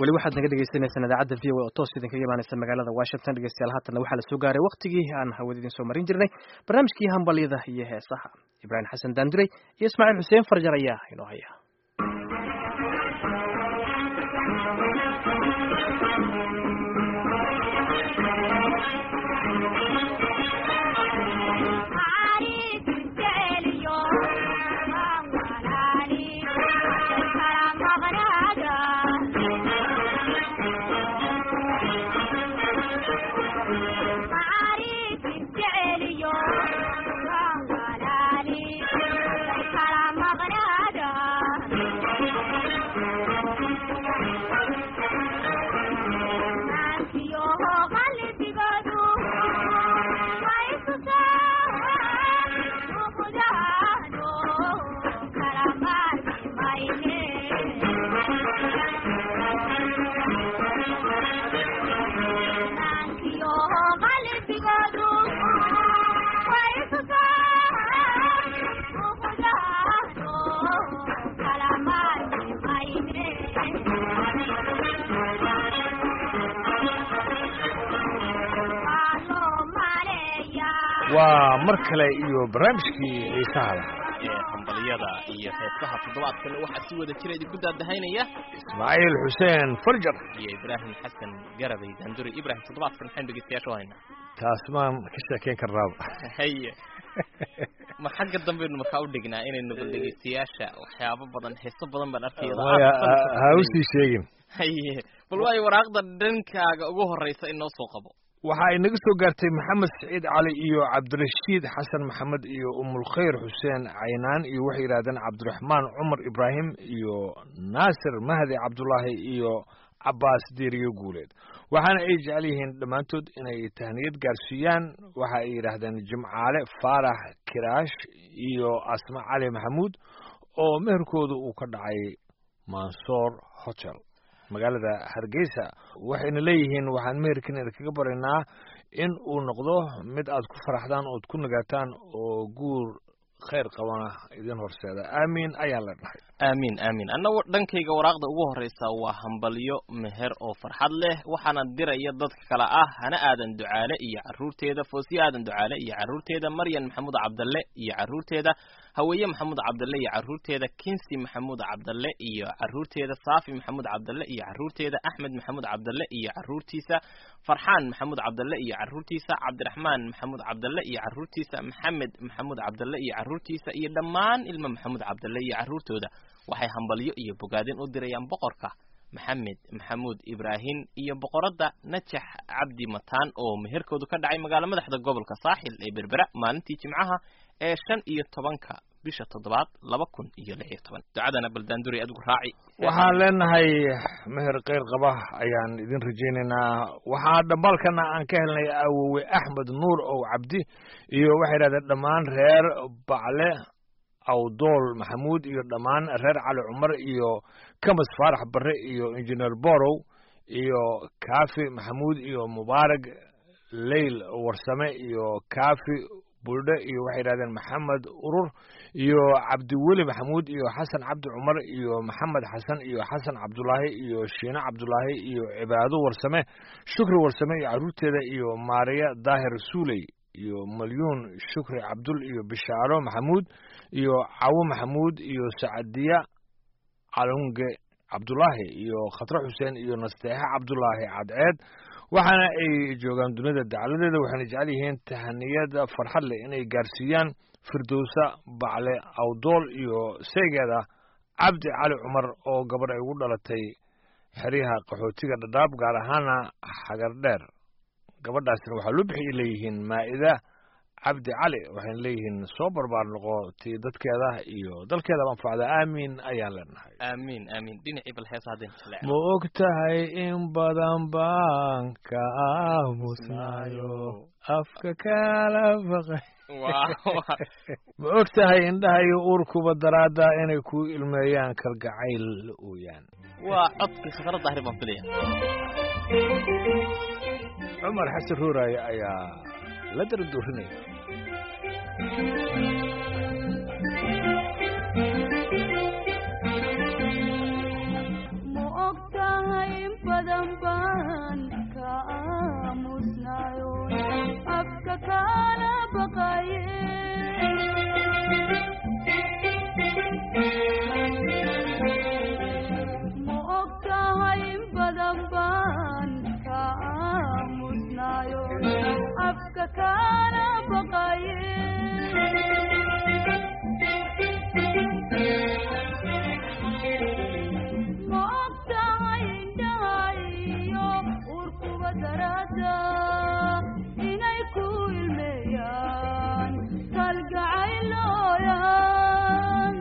weli waxaad naga dhegeysaneysaan idaacadda v o oo toos idinkaga imaaneysa magaalada washington dhegeystayaal haatanna waxaa la soo gaaray waktigii aan hawada idin soo marin jirnay barnaamijkii hambalyada iyo heesaha ibraahim xasan daanduray iyo ismaaciil xuseen farjar ayaa inoo haya waa mar kale iyo barnaamijkii xiisaha lahaa ee hambalyada iyo heesaha toddobaadkan waxaa si wada jira idinku daadahaynaya ismaaciil xuseen farjar iyo ibraahim xasan garabay daanduri ibrahim toddobaadkan maxaynu dhegeystayaasha u haynaa taas maan ka sheekeyn karnaaba haye ma xagga dambaynu markaa u dhignaa inaynu bal dhegeystayaasha waxyaabo badan heeso badan baan arkaya maya ha usii sheegin haye bal waayo waraaqda dhankaaga ugu horeysa inoo soo qabo waxa ay naga soo gaartay maxamed saciid cali iyo cabdirashiid xasan maxamed iyo umulkhayr xuseen caynaan iyo waxay yidhahdeen cabdiraxmaan cumar ibraahim iyo naasir mahdi cabdulaahi iyo cabaas diiriyo guuleed waxaana ay jecel yihiin dhammaantood inay tahniyad gaarsiiyaan waxa ay yidhaahdeen jimcaale faarax kiraash iyo asma cali maxamuud oo meherkooda uu ka dhacay mansoor hotel magaalada hargeysa waxayna leeyihiin waxaan meherkan idinkaga baraynaa in uu noqdo mid aad ku faraxdaan ood ku nagaataan oo guur khayr qabana idin horseeda aamiin ayaan la dhahay aamiin aamiin annagu dhankayga waraaqda ugu horreysa waa hambalyo meher oo farxad leh waxaana diraya dadka kale ah hana aadan ducaale iyo carruurteeda foosiye aadan ducaale iyo carruurteeda maryan maxamuud cabdalle iyo carruurteeda haweeye maxamuud cabdalle iyo carruurteeda kinsi maxamuud cabdalle iyo carruurteeda saafi maxamuud cabdalle iyo carruurteeda axmed maxamuud cabdalle iyo carruurtiisa farxaan maxamuud cabdalle iyo carruurtiisa cabdiraxmaan maxamuud cabdalle iyo carruurtiisa maxamed maxamuud cabdalle iyo carruurtiisa iyo dhammaan ilmo maxamuud cabdalle iyo carruurtooda waxay hambalyo iyo bogaadin u dirayaan boqorka maxamed maxamuud ibraahim iyo boqoradda najax cabdi mataan oo meherkoodu ka dhacay magaalo madaxda gobolka saaxil ee berbera maalintii jimcaha ee shan iyo tobanka bisha toddobaad laba kun iyo lix iyo toban ducadana baldaanduri adigu raaci waxaan leenahay meher keyr qaba ayaan idin rajaynaynaa waxaa dhambaalkana aan ka helnay awowe axmed nuur ow cabdi iyo waxay yidhahdeen dhammaan reer bacle awdool maxamuud iyo dhammaan reer cali cumar iyo kamas faarax barre iyo injineer borow iyo kaafi maxamuud iyo mubaarag leyl warsame iyo kaafi buldhe iyo waxay yidhahdeen maxamed urur iyo cabdiweli maxamuud iyo xasan cabdi cumar iyo maxamed xasan iyo xasan cabdulaahi iyo shiine cabdulaahi iyo cibaado warsame shukri warsame iyo carruurteeda iyo maariya daahir suuley iyo malyuun shukri cabdul iyo bishaaro maxamuud iyo cawo maxamuud iyo sacadiya calunge cabdulaahi iyo khatre xuseen iyo nasteexe cabdulaahi cadceed waxaana ay joogaan dunida dacladeeda waxayna jecel yihiin tahaniyada farxad leh inay gaarsiiyaan firdowsa bacle awdool iyo seegeeda cabdi cali cumar oo gabadh ay ugu dhalatay xeryaha qaxootiga dhadhaab gaar ahaana xagar dheer gabadhaasna waxaa loo bixiyay leeyihiin maa'ida cabdi cali waxayna leeyihiin soo barbaar noqo tii dadkeeda iyo dalkeedaba anfacda aamiin ayaan leenahay aamiin aamiin dhinacii bal heesa haddeen jeclaa ma og tahay in badan baan ka aamusnayo afka kala baqay ma og tahay indhahayo uurkuba daraada inay ku ilmeeyaan kalgacayl ooyaan waa codkii khasra daahir baan filaya cumar xasan ruuraaye ayaa la daraduurinaya ma og tahay badan baan ka aamusnayo afka kala baqaye ma og tahay in badan baan ka aamusnayo afka kala baqaye ma og tahay indhahayo urkuba darada inay ku ilmeeyaan kalgacaylooyan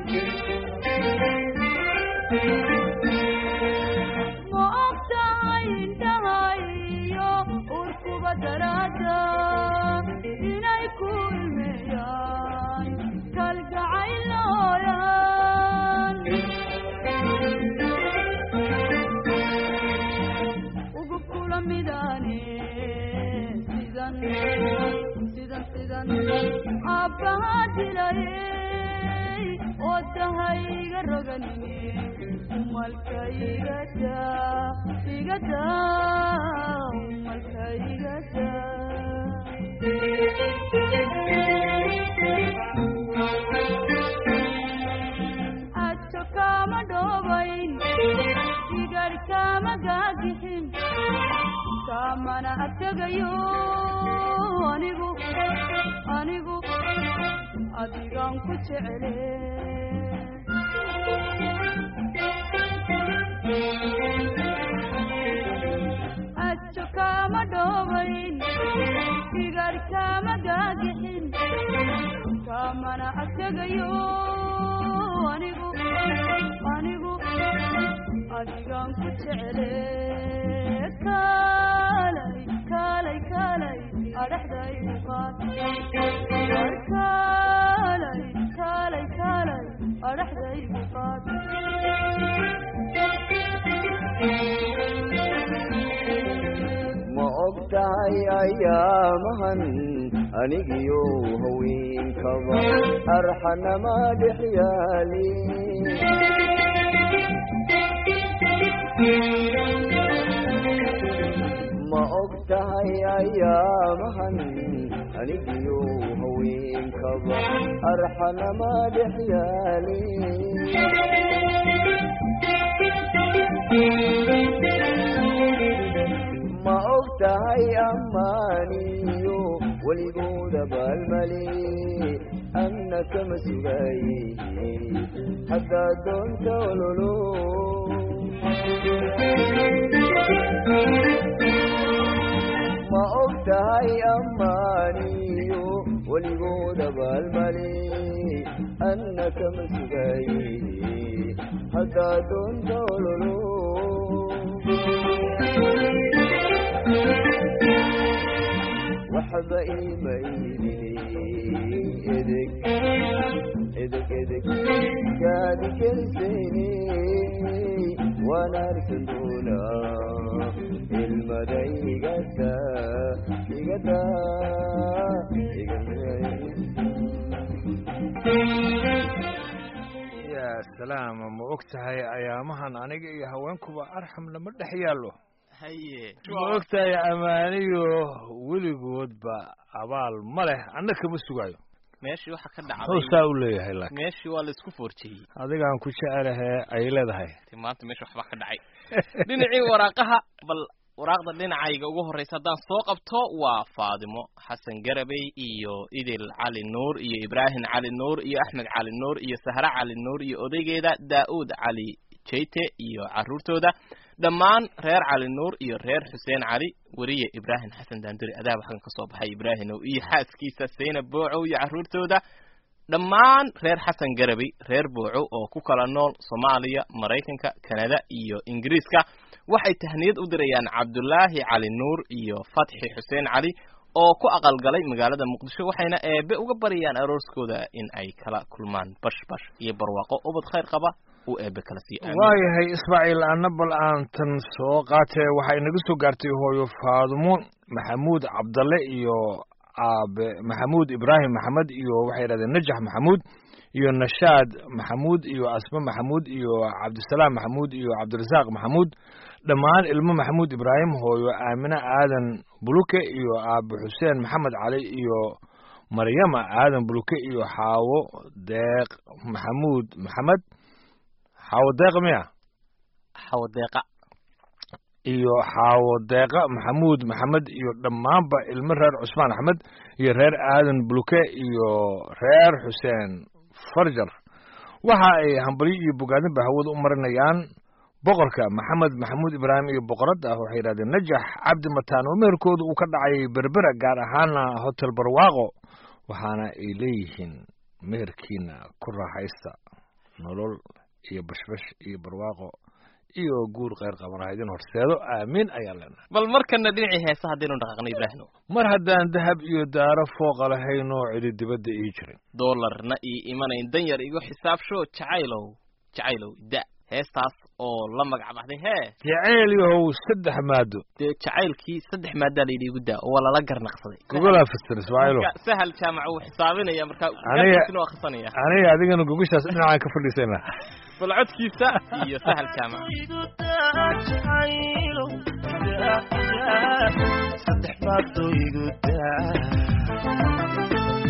ma og tahay indhahayo urkuba darada inay ku ilmeeyaan kalgacaylooyan ugu kula midane sidan sidan sidan aabbaha dilayey oo tahayga roganine umalka igada igada umalka igada ajo kama dhobayn igar kama gaagixin kamana adtegayo anigu anigu adigan ku jecele ajo kama dhobayn igar kama gaagixin kamana adtegayo anigu anigu adigan ku jecele kaalay kaalay kaalay adhaxdaygu qaad war kaalay kaalay kaalay adhaxdaygu qaad ma og tahay ayaamahan anigiyo haweenkaba arxanama dhex yaali ma og tahay ayaamahan anigiyo haweenkaba arxanama dhex yaali ma og tahay ammaaniyo weligooda baalmale anna kama sugaye haddaad doonta ololo ma og tahay ammaaniyo weligooda baalmale anna kama sugaye haddaad doonta ololo waxba iima iidini edeg edeg edeg gaadi gelisayne waan arkan doonaa ilmada igada igada yaa salaam ma og tahay ayaamahan aniga iyo haweenkuba arxam lama dhex yaallo haye ma og tahay amaaniyo weligoodba abaal ma leh anna kama sugaayo meeshii waxa ka muxuu dhacday saa u leeyahay laakiin meeshii waa la isku foorjeeyey adigaan ku jecelahe ay leedahay Ti maanta meesha waxbaa ka dhacay dhinacii waraaqaha bal waraaqda dhinacayga ugu horreysa haddaan soo qabto waa faadimo xasan garabey iyo idil cali nuur iyo ibraahim cali nuur iyo axmed cali nuur iyo sahre cali nuur iyo odaygeeda daa'uud cali jeyte iyo carruurtooda dhammaan reer cali nuur iyo reer xuseen cali weriye ibraahim xasan daanduri adaaba xagan ka soo baxay ibraahimow iyo xaaskiisa saynab boocow iyo carruurtooda dhammaan reer xasan garabey reer booco oo ku kala nool soomaaliya maraykanka kanada iyo ingiriiska waxay tahniyad u dirayaan cabdulaahi cali nuur iyo fatxi xuseen cali oo ku aqalgalay magaalada muqdisho waxayna eebe uga baryayaan arooskooda in ay kala kulmaan bash bash iyo barwaaqo ubad khayr qaba uu eebe kala sii aamin waayahay ismaaciil anna bal aan tan soo qaatee waxaa inaga soo gaartay hooyo faadumo maxamuud cabdalle iyo aabe maxamuud ibraahim maxamed iyo waxay yidhahdeen najax maxamuud iyo nashaad maxamuud iyo asme maxamuud iyo cabdisalaam maxamuud iyo cabdirasaaq maxamuud dhammaan ilmo maxamuud ibraahim hooyo aamine aadan buluke iyo aabe xuseen maxamed cali iyo maryama aadan buluke iyo xaawo deeq maxamuud maxamed xaawo deeq miya xawadeeqa iyo xaawo deeqa maxamuud maxamed iyo dhammaanba ilmo reer cusmaan axmed iyo reer aadan buluke iyo reer xuseen farjar waxa ay hambalyo iyo bogaadinba hawada u marinayaan boqorka maxamed maxamuud ibraahim iyo boqorad ah waxay yidhahdeen najax cabdi mataan oo meherkooda uu ka dhacay berbera gaar ahaana hotel barwaaqo waxaana ay leeyihiin meherkiina ku raaxaysta nolol iyo bashbash iyo barwaaqo iyo guur kheyr qabanaha idin horseedo aamiin ayaan leenahay bal markana dhinacii heesa haddaynu dhaqaaqno ibraahino mar haddaan dahab iyo daaro fooqa lahaynoo cidi dibadda ii jirin doolarna ii imanayn dan yar igu xisaabsho jacaylow jacaylow da heestaas oo la magac baxday hee jaceyl yahow saddex maado dee jacaylkii saddex maadaa layidhi igu daa oo waa lala garnaqsaday gogolaa fasir ismaaciilo Marka sahal jaamac uu xisaabinaya marka Aniga- gaarkiisina waa khrisanaya aniga adigana gogashaas dhinacaan ka fadhiisayna bal codkiisa iyo sahal jaamac saddex baadoo igu daa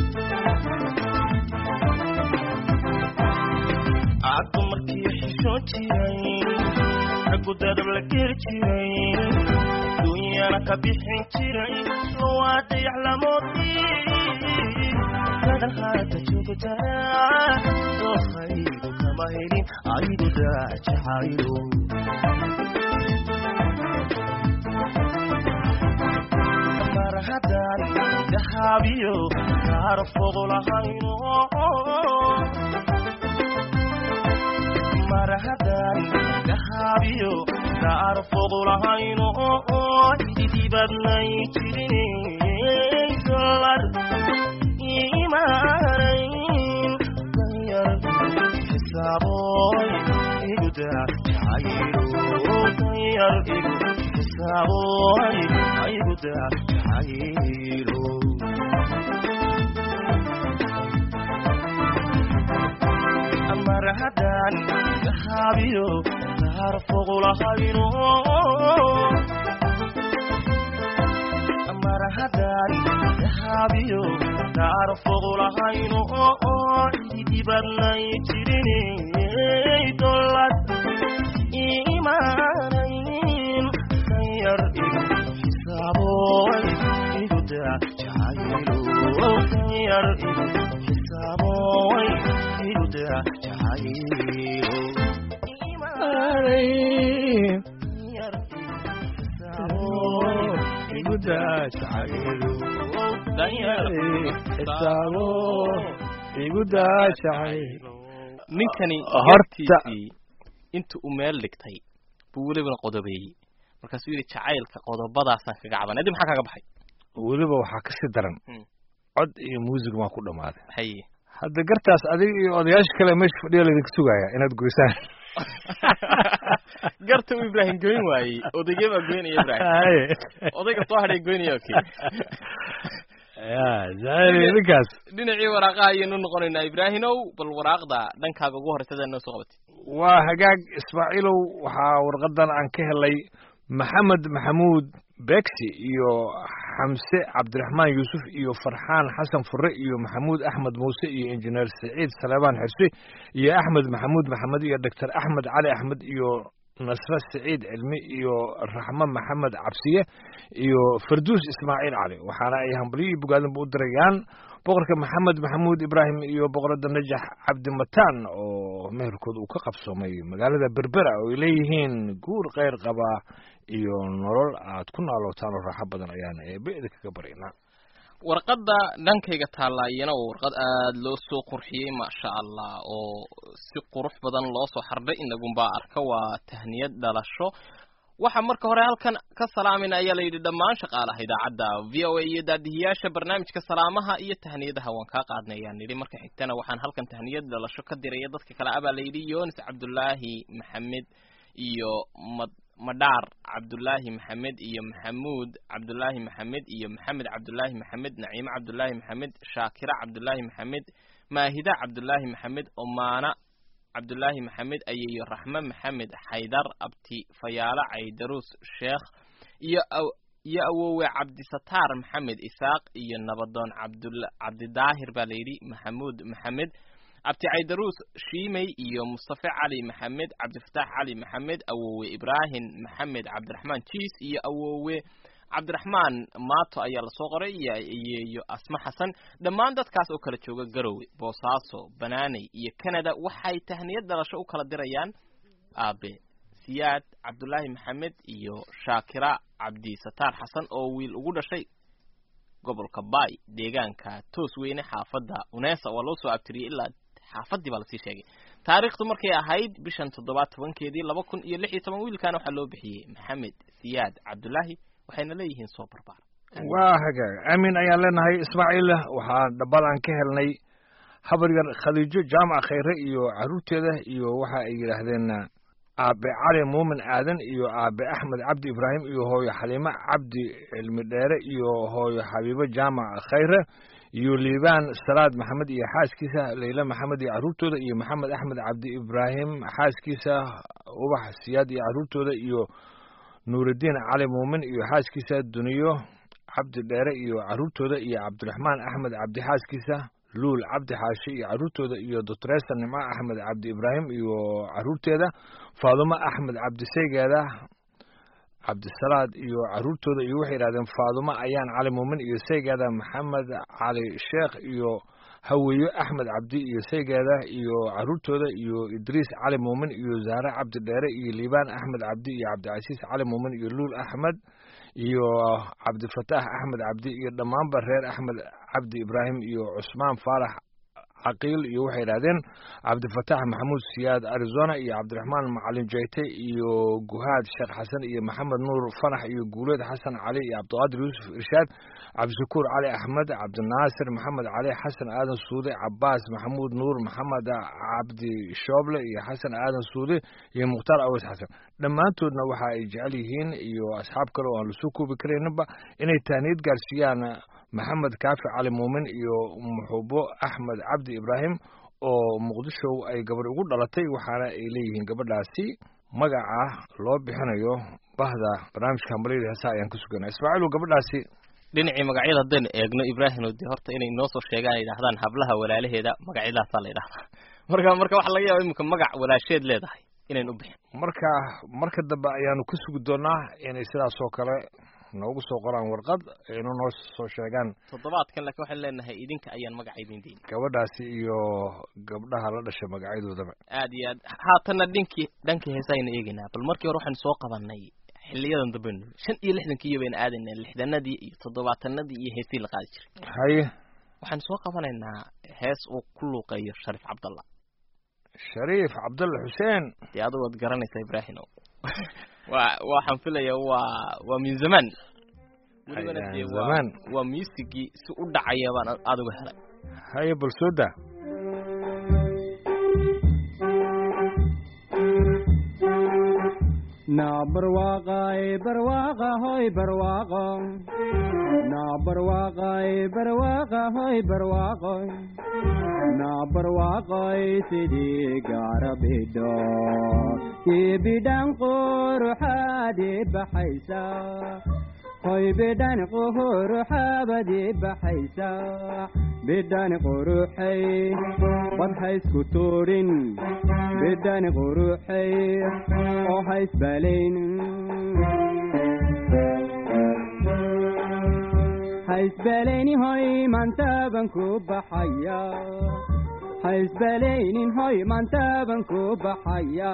aaddu markii xishoon jiray raggu dadab la geri jiray dunyana ka bixin jiray waa dayax lamoodii dadan haata joogtaa dookaygu kama helin aygu daa jacaylo mar haddaan dahaabiyo kaara fogo lahayno mar haddaan dahaabiyo kaara fogo lahayno ididibadnay jirin dolar imaanayn danyar xisaaboy iguda jacaylo danyar igu xisaaboy iguda jacaylo mar haddaan dahaabiyo daar foqulahayno mar haddaan dahaabiyo daar foqulahayno idibadnay jirinay dolad imaanayn danyar igu xisaaboy iguda jacaylo danyar igu xisaaboy iguda jacaylo danyar igu xisaaboy iguda jacaylo danyar ninkani Horta- gartiisii inta uu meel dhigtay buu welibana qodobeeyey markaasuu yidhi jacaylka qodobadaasaan kaga caban adi maxaa kaga baxay weliba waxaa ka sii daran Hmm. cod iyo muusig maa ku dhammaaday haye hadda gartaas adiga iyo odayaasha kale meesha fadhiya laydinka sugaya inaad goysaan garta uu ibraahim goyn waayey odaygee baa goynaya ibraahim Haye. odayga soo hadhay goynaya okay ya jacayl ninkaas dhinacii waraaqaha ayaynu noqonaynaa ibraahimow bal waraaqda dhankaaga ugu horreysada noo soo qabatay waa hagaag ismaaciilow waxaa warqadan aan ka helay maxamed maxamuud beegsi iyo xamse cabdiraxmaan yuusuf iyo farxaan xasan fure iyo maxamuud axmed muuse iyo injineer saciid saleebaan xirsi iyo axmed maxamuud maxamed iyo doctor axmed cali axmed iyo nasre saciid cilmi iyo raxmo maxamed cabsiye iyo farduus ismaaciil cali waxaana ay hambalyo iyo bogaadinba u dirayaan boqorka maxamed maxamuud ibraahim iyo boqorada najax cabdimataan oo meherkooda uu ka qabsoomay magaalada berbera oo ay leeyihiin guur kheyr qaba iyo nolol aad ku naalootaan oo raaxo badan ayaana eebe idinkaga baryaynaa warqadda dhankayga taalla iyana waa warqad aada loo soo qurxiyey maasha allah oo si qurux badan loo soo xardhay inagunbaa arka waa tahniyad dhalasho waxaa marka hore halkan ka salaamayna ayaa la yidhi dhammaan shaqaalaha idaacadda v o a iyo daadihiyaasha barnaamijka salaamaha iyo tahniyadaha waan kaa qaadnay ayaan nidhi marka xigtana waxaan halkan tahniyad dhalasho ka diraya dadka kale abaa la yidhi yonis cabdulaahi maxamed iyo mad madhaar cabdulaahi maxamed iyo maxamuud cabdulaahi maxamed iyo maxamed cabdulaahi maxamed naciime cabdulaahi maxamed shaakira cabdulaahi maxamed maahida cabdulaahi maxamed omaana cabdulaahi maxamed ayeeyo raxme maxamed xaydar abti fayaalo caydaruus sheekh iyo iyo awowe cabdisataar maxamed isaaq iyo nabadoon cabdul cabdidaahir baa layidhi maxamuud maxamed abti caydaruus shiimey iyo mustafe cali maxamed cabdifataax cali maxamed awowe ibraahim maxamed cabdiraxmaan jiis iyo awowe cabdiraxmaan maato ayaa lasoo qoray iyo asma xasan dhammaan dadkaas oo kala jooga garowe boosaaso banaaney iyo canada waxay tahniyad dhalasho u kala dirayaan aabe siyaad cabdulaahi maxamed iyo shaakira cabdisataar xasan oo wiil ugu dhashay gobolka bay deegaanka toos weyne xaafadda unesa waa loo soo abtiriyey ilaa xaafadii baa lasii sheegay taariikhdu markay ahayd bishan toddobaad tobankeedii laba kun iyo lix iyo toban wiilkaana waxaa loo bixiyey maxamed siyaad cabdulaahi waxayna leeyihiin soo barbaar waa hagaag aamin ayaan leenahay ismaaciil waxaa dhambal aan ka helnay habar yar khadiijo jaamac khayre iyo carruurteeda iyo waxa ay yidhaahdeen aabe cali muumin aadan iyo aabe axmed cabdi ibraahim iyo hooyo xaliimo cabdi cilmi dheere iyo hooyo xabiibo jaamac khayre iyo liibaan salaad maxamed iyo xaaskiisa leyle maxamed iyo carruurtooda iyo maxamed axmed cabdi ibraahim xaaskiisa ubax siyaad iyo carruurtooda iyo nuurudiin cali muumin iyo xaaskiisa duniyo cabdi dheere iyo carruurtooda iyo cabdiraxmaan axmed cabdi xaaskiisa luul cabdi xaashi iyo carruurtooda iyo doctoresa nimco axmed cabdi ibraahim iyo carruurteeda faadumo axmed cabdi seygeeda cabdisalaad iyo carruurtooda iyo waxay yidhahdeen faadumo ayaan cali muumin iyo seygeeda maxamed cali sheekh iyo haweeyo axmed cabdi iyo seygeeda iyo carruurtooda iyo idriis cali muumin iyo zaare cabdi dheere iyo liibaan axmed cabdi iyo cabdicasiis cali muumin iyo luul axmed iyo cabdifataax axmed cabdi iyo dhammaanba reer axmed cabdi ibraahim iyo cusmaan faarax caqiil iyo waxay yidhahdeen cabdifataax maxamuud siyaad arizona iyo cabdiraxmaan macalin jeyte iyo guhaad sheekh xasan iyo maxamed nuur fanax iyo guuleed xasan cali iyo cabdiqaadir yuusuf irshaad cabdishakuur cali axmed cabdinaasir maxamed cali xasan aadan suude cabaas maxamuud nuur maxamed cabdi shooble iyo xasan aadan suude iyo mukhtaar aweys xasan dhammaantoodna waxa ay jecel yihiin iyo asxaab kale oo aan lasoo koobi karayninba inay tahniyad gaarsiiyaan maxamed kaafi cali muumin iyo muxubo axmed cabdi ibraahim oo muqdisho ay gabar ugu dhalatay waxaana ay leeyihiin gabadhaasi magaca loo bixinayo bahda barnaamijka hambalyada heesaa ayaan ka suganaa ismaaciil gabadhaasi dhinacii magacyada haddaynu eegno ibraahim de horta inay noo soo sheegaan ay yidhahdaan hablaha walaalaheeda magacyadaasaa la yidhahdaa marka marka waxaa laga yaaba iminka magac walaasheed leedahay inayn u bixin marka marka dambe ayaanu ka sugi doonaa inay sidaas oo kale noogu soo qoraan warqad aynu noo soo sheegaan toddobaadkan laakiin waxaan leenahay idinka ayaan magaca idin deyni gabadhaasi iyo gabdhaha la dhashay magacyadoodaba aad iyo aad haatanna dhinkii dhankii heesaaynu eegaynaa bal markii hore waxaynu soo qabanay xiliyadan dambenu shan iyo lixdankii baynu aadaynaa lixdanadii iyo toddobaatanadii iyo heesii la qaadi jiray haye waxaynu soo qabanaynaa hees uu ku luuqeeyo shariif cabdallah shariif cabdulla xuseen dee adigu waad garanaysaa ibraahimow waa waxaan filaya waa waa min zamaan welibana dee waa zamaan waa muusigii si u dhacaya baan adigu helay haye bal soo daa na barwaaqay barwaaqa hoy barwaaqo na barwaaqay barwaaqa hoy barwaaqo na barwaaqay sidii gaara bidho ii bidhan quruxaadii baxaysa hoy bidhan quruxaabadii baxaysa bidhan quruxay bad haysku tuudhin bidhan quruxay oo haysbalayn haysbalayni hoy maantaaban ku baxaya haysbalaynin hoy maantaaban ku baxaya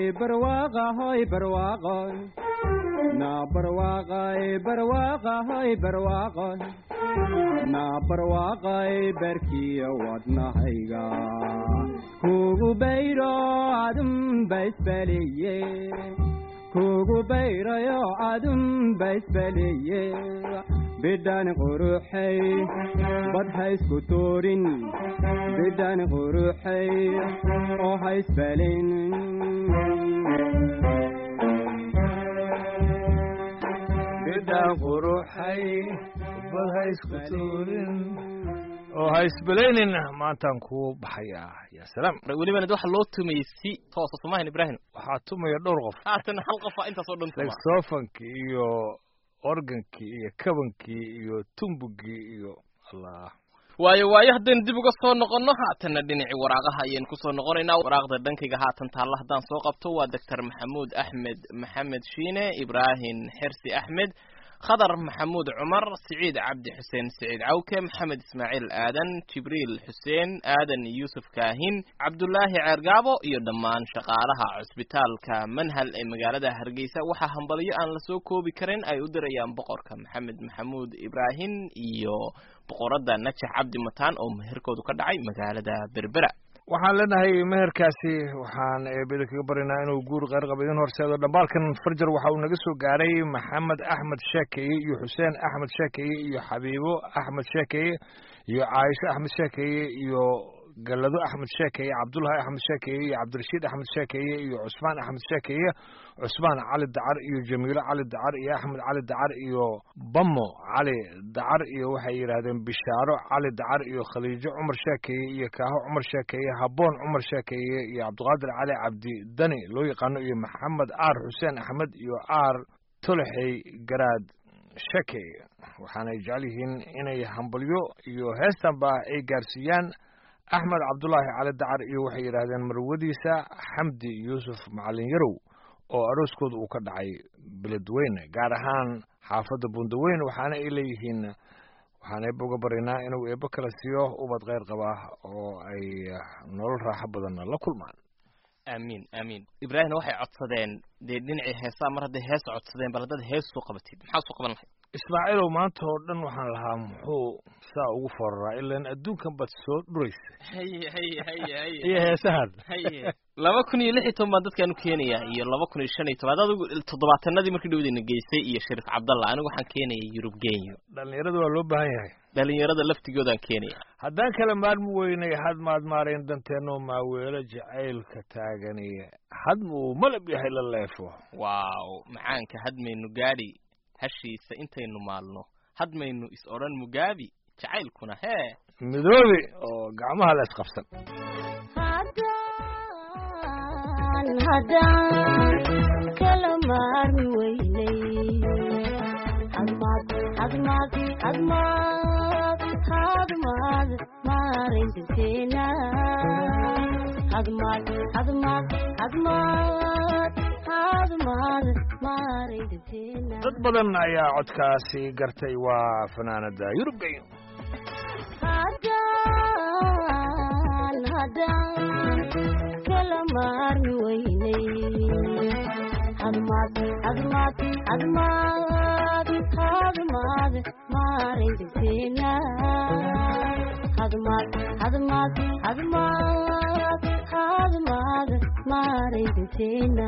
barwaaqa hoy barwaaqo na barwaaqay barwaaqa hoy barwaaqo na barwaaqay barkiyo wadnahayga kugu bayro adun baisbaliye kugu bayrayo adun baisbaliye bidhan quruxay bad haysku tuurin bidhan quruxay oo haysbalin bidhaan quruxay bad ha isku tuurin oo ha isbelaynin maantaan kuu baxayaa yaa salaam welibana de waxa loo tumayey si toosa somahan ibraahim waxaa tumaya dhowr qof haatan hal qofa intaasoo dhan tuma saxofonkii iyo organkii iyo kabankii iyo tumbugii iyo allah waayo waayo haddaynu dib uga soo noqonno haatanna dhinacii waraaqaha ayaynu kusoo noqonaynaa waraaqda dhankayga haatan taalla haddaan soo qabto waa doctor maxamuud axmed maxamed shiine ibraahim xersi axmed khadar maxamuud cumar siciid cabdi xuseen siciid cawke maxamed ismaaciil aadan jibriil xuseen aadan yuusuf kaahin cabdulaahi ceergaabo iyo dhammaan shaqaalaha cusbitaalka manhal ee magaalada hargeysa waxaa hambalyo aan lasoo koobi karin ay u dirayaan boqorka maxamed maxamuud ibraahim iyo boqoradda najax cabdi mataan oo meherkoodu ka dhacay magaalada berbera waxaan leenahay meherkaasi waxaan eebeda kaga baryaynaa inuu guur qeyr qaba idin horseedo dhambaalkan farjar waxa uu naga soo gaaray maxamed axmed sheekeye iyo xuseen axmed sheekeye iyo xabiibo axmed sheekeye iyo caaisho axmed sheekeye iyo galado axmed sheekeye cabdullahi axmed sheekeye iyo cabdirashiid axmed sheekeye iyo cusmaan axmed sheekeye cusmaan cali dacar iyo jamiilo cali dacar iyo axmed cali dacar iyo bamo cali dacar iyo waxay yidhaahdeen bishaaro cali dacar iyo khaliijo cumar sheekeye iyo kaaho cumar sheekeye haboon cumar sheekeye iyo cabdiqaadir cali cabdi dani loo yaqaano iyo maxamed aar xuseen axmed iyo aar tolexey garaad sheekeye waxaanay jecel yihiin inay hambalyo iyo heestanba ay gaarsiiyaan axmed cabdulaahi cali dacar iyo waxay yidhaahdeen marwadiisa xamdi yuusuf macalin yarow oo arooskooda uu ka dhacay beledweyne gaar ahaan xaafadda bundaweyn waxaana ay leeyihiin waxaan eebba uga baryaynaa inuu eebbo kala siiyo ubad kheyr qaba oo ay nolol raaxo badanna la kulmaan aamiin aamiin ibraahimna waxay codsadeen dee dhinacii heesaa mar hadday hees codsadeen bal haddaad hees soo qabatid maxaa soo qaban lahayd ismaaciilow maanta oo dhan waxaan lahaa muxuu saa ugu foraraa ilaan adduunkan baad soo dhuraysa haye haye haye haye iyo heesahan haye laba kun iyo lix iyo toban baan dadkaan u keenayaa iyo laba kun iyo shan iyo toban adigu toddobaatanadii markii dhawdayna geystay iyo shariif cabdalla anigu waxaan keenaya yurub genyo dhallinyarada waa loo baahan yahay dhalinyarada laftigoodaan keenaya haddaan kala maarmi weynay had maad maarayn danteenoo maaweelo jacaylka taagani hadma uu malab yahay la leefo waaw macaanka hadmaynu gaadhi hashiisa intaynu maalno hadmaynu is odhan mugaabi jacaylkuna hee midoobi oo gacmaha la isqabsan haddaan haddaan kala maarmi weynay hadmaad hadmaad hadmaad hadmaad maarayn danteena hadmaad hadmaad hadmaad hadmaad maarayn danteena dad badan ayaa codkaasi gartay waa fanaanada yurub genyo haddaan haddaan kala maarmi weynay hadmaad hadmaad hadmaad hadmaad maarayn danteena hadmaad hadmaad hadmaad hadmaad maarayn danteena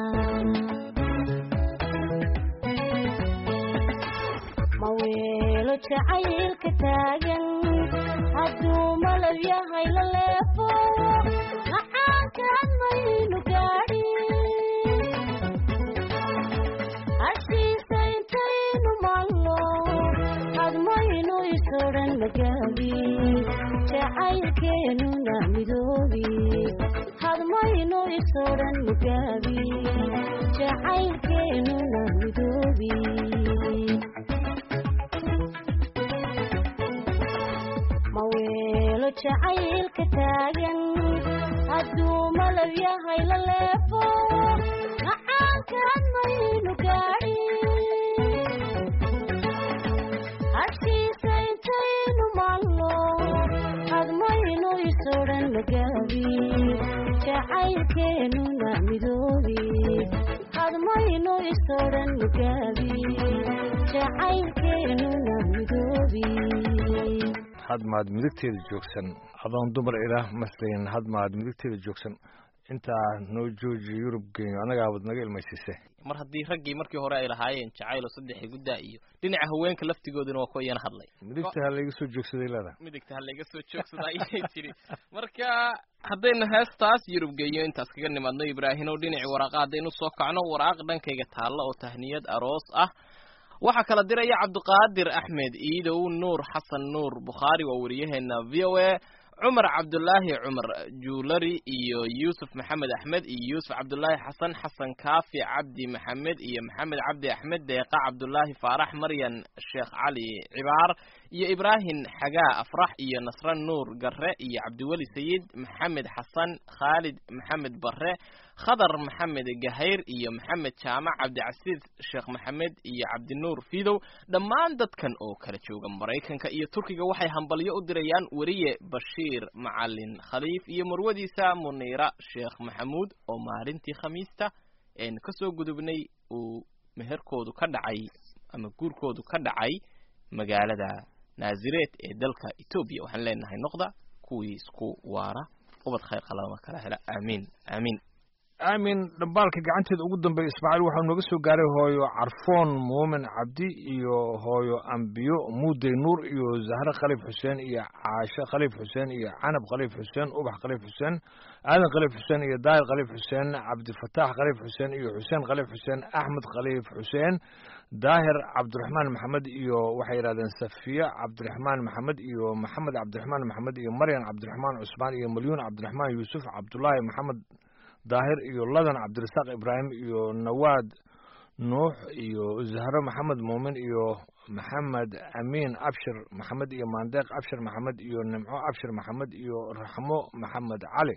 ma weelo jacaylka taagan hadduu malab yahay la leefo macaankaan maynu gaadhin hashiisa intaynu maalno hadmaynu isodhan magaabi jacaylkeenuna midoobi hadmaynu isodhan magaabi jacaylkeenuna midoobi ma weelo jacaylka taagan hadduu malab yahay la leefo macaankaan maynu gaadhin hashiisa intaynu maalno hadmaynu isodhan magaabi jacaylkeenuna midoobi sodhan gaabi jacaylkeenuna midoobi hadmaad midigteeda joogsan adoon dumar ilaah maslayn hadmaad midigteeda joogsan intaa noo joojiyo yurub genyo annagaabad naga ilmaysiise mar haddii raggii markii hore ay lahaayeen jacayl oo saddex guddaa iyo dhinaca haweenka laftigooduna waa kuwa iyana hadlay midigta ha layga soo joogsaday leedahay midigta ha layga soo joogsada ayay tiri marka haddaynu heestaas yurub geeyo intaas kaga nimaadno ibraahimow dhinacii waraaqa haddaynu soo kacno waraaq dhankayga taalla oo tahniyad aroos ah waxaa kala diraya cabdiqaadir axmed iidow nuur xasan nuur bukhaari waa wariyaheena v o a cumar cabdulaahi cumar juulari iyo yuusuf maxamed axmed iyo yuusuf cabdulaahi xasan xasan kaafi cabdi maxamed iyo maxamed cabdi axmed deeqa cabdulaahi faarax maryan sheekh cali cibaar iyo ibraahim xagaa afrax iyo nasre nuur garre iyo cabdiweli sayid maxamed xasan khaalid maxamed barre khadar maxamed gahayr iyo maxamed jaamac cabdicasiis sheekh maxamed iyo cabdinuur fidow dhammaan dadkan oo kala jooga maraykanka iyo turkiga waxay hambalyo u dirayaan weriye bashiir macalin khaliif iyo marwadiisa muniira sheekh maxamuud oo maalintii khamiista een kasoo gudubnay uu meherkoodu ka dhacay ama guurkoodu ka dhacay magaalada naazireed ee dalka etoobiya waxaan leenahay noqda kuwii isku waara ubad khayr qalama kala hela aamiin aamiin aamin dhambaalka gacanteeda ugu dambeeya ismaaciil waxau nooga soo gaaray hooyo carfoon muumin cabdi iyo hooyo ambiyo muudey nuur iyo zahre khaliif xuseen iyo caashe khaliif xuseen iyo canab khaliif xuseen ubax khaliif xuseen aadan khaliif xuseen iyo daahir khaliif xuseen cabdifataax khaliif xuseen iyo xuseen khaliif xuseen axmed khaliif xuseen daahir cabdiraxmaan maxamed iyo waxay yidhahdeen safiya cabdiraxmaan maxamed iyo maxamed cabdiraxmaan maxamed iyo maryan cabdiraxmaan cusmaan iyo malyuun cabdiraxmaan yuusuf cabdulaahi maxamed daahir iyo ladan cabdirasaaq ibraahim iyo nawaad nuux iyo zahro maxamed muumin iyo maxamed amiin abshir maxamed iyo maandeeq abshir maxamed iyo nimco abshir maxamed iyo raxmo maxamed cali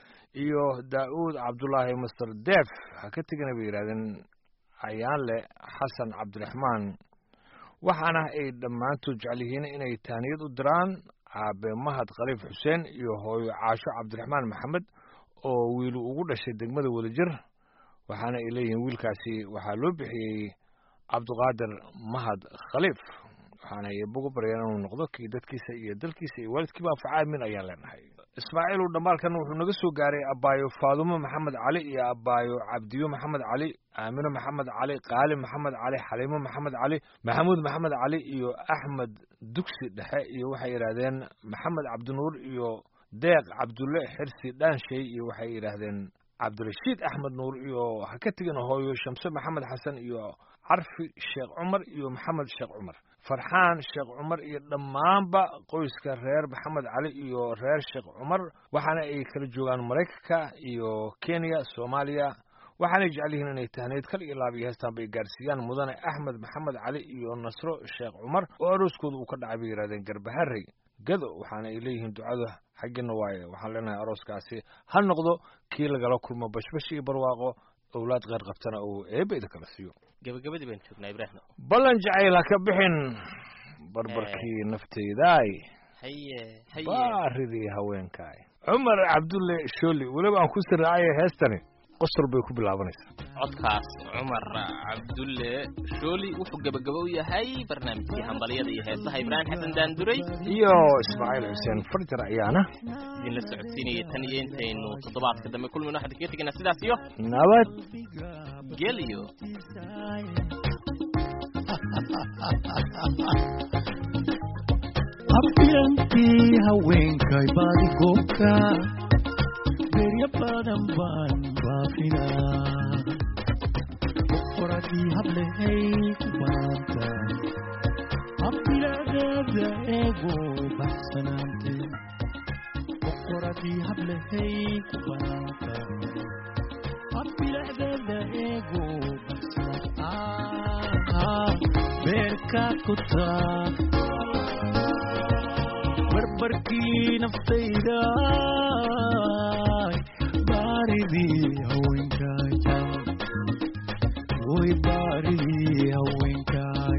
iyo daa'uud cabdulaahi master deef ha ka tegana bay yidhahdeen ayaanle xasan cabdiraxmaan waxaana ay dhammaantood jecel yihiin inay tahniyad u diraan aabe mahad khaliif xuseen iyo hooyo caasho cabdiraxmaan maxamed oo wiilu ugu dhashay degmada wadajir waxaana ay leeyihiin wiilkaasi waxaa loo bixiyey cabdiqaadir mahad khaliif waxaana iyabugu baryaan inuu noqdo kii dadkiisa iyo dalkiisa iyo waalidkiiba anfaca aamin ayaan leenahay ismaaciilu dhammaalkan wuxuu naga soo gaaray abaayo faadumo maxamed cali iyo abaayo cabdiyo maxamed cali aamino maxamed cali qaali maxamed cali xaliimo maxamed cali maxamuud maxamed cali iyo axmed dugsi dhexe iyo waxay yidhaahdeen maxamed cabdinuur iyo deeq cabdulle xirsi dhaanshay iyo waxay yidhaahdeen cabdirashiid axmed nuur iyo ha ka tegin hooyo shamse maxamed xasan iyo carfi sheekh cumar iyo maxamed sheekh cumar farxaan sheekh cumar iyo dhammaanba qoyska reer maxamed cali iyo reer sheekh cumar waxaana ay kala joogaan maraykanka iyo kenya soomaaliya waxaanay jecel yihiin inay tahneyd kal iyo laab iyo heestaan bay gaarsiiyaan mudane axmed maxamed cali iyo nasro sheekh cumar oo arooskooda uu ka dhacay bay yidhahdeen garbaharey gado waxaana ay leeyihiin ducada xaggina waaye waxaan leenahay arooskaasi ha noqdo kii lagala kulmo bashbash iyo barwaaqo owlaad qeyr qabtana uu eebbayda kala siiyo gabagabadii baan joognaa ibraahim ballan jacayl ha ka bixin barbarkii naftaydaay haye haye baaridii haweenkaay cumar cabdulle shooli weliba aan ku siraacaye heestani qosor bay ku bilaabanaysaa codkaas cumar cabdulle shooli wuxuu gebagabo u yahay barnaamijkii hambalyada iyo heesaha ibraahim xasan daanduray iyo ismaaciil xuseen farjar ayaana idinla socodsiinaya tan iyo intaynu toddobaadka dambe kulmino waxaan kaga tegaynaa sidaas iyo nabad geliyo afyankii haweenkay baadi goobka berya badan baan baafinaa boqoradii hablehay ku baanta habbiladeeda eego baxsanaante boqoradii hablehay ku baanta habbiladeeda eego baxsanaante beerkaad ku taag barbarkii naftayda baaridii haweenkaay way baaridii haweenkaay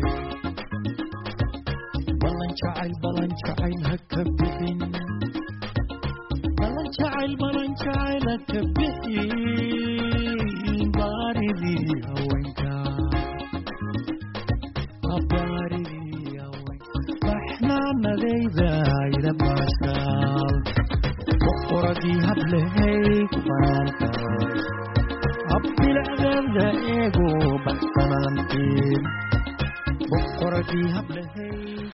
ballan jacayl ballan jacayl ha ka bixin ballan jacayl ballan jacayl ha ka bixin baaridii haweenkaay baaridii haweenka baxnaanadayda ila baashaal boqoradii hablehay ku banaantahay habbilacdeeda eego baxsanaanteen boqoradii hablehay